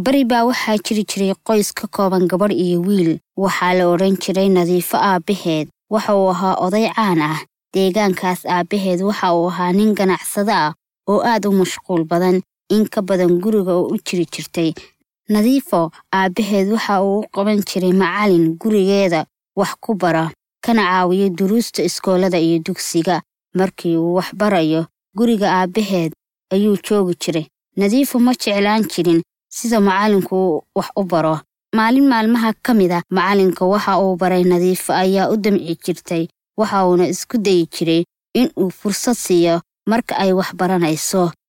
bari baa waxaa jiri jiray qoys ka kooban gabadh iyo wiil waxaa la odhan jiray nadiifo aabbaheed waxa uu ahaa oday caan ah deegaankaas aabbaheed waxa uu ahaa nin ganacsado ah oo aad u mashquul badan in ka badan guriga oo u jiri jirtay nadiifo aabbaheed waxa uu u qaban jiray macalin gurigeeda wax ku bara kana caawiyo duruusta iskoolada iyo dugsiga markii uu wax barayo guriga aabbaheed ayuu joogi jiray nadiifo ma jeclaan jirin sida macalinku wax u baro maalin maalmaha ka mid a macalinka waxa uu baray nadiifo ayaa u damci jirtay waxa uuna isku dayi jiray in uu fursad siiyo marka ay wax baranayso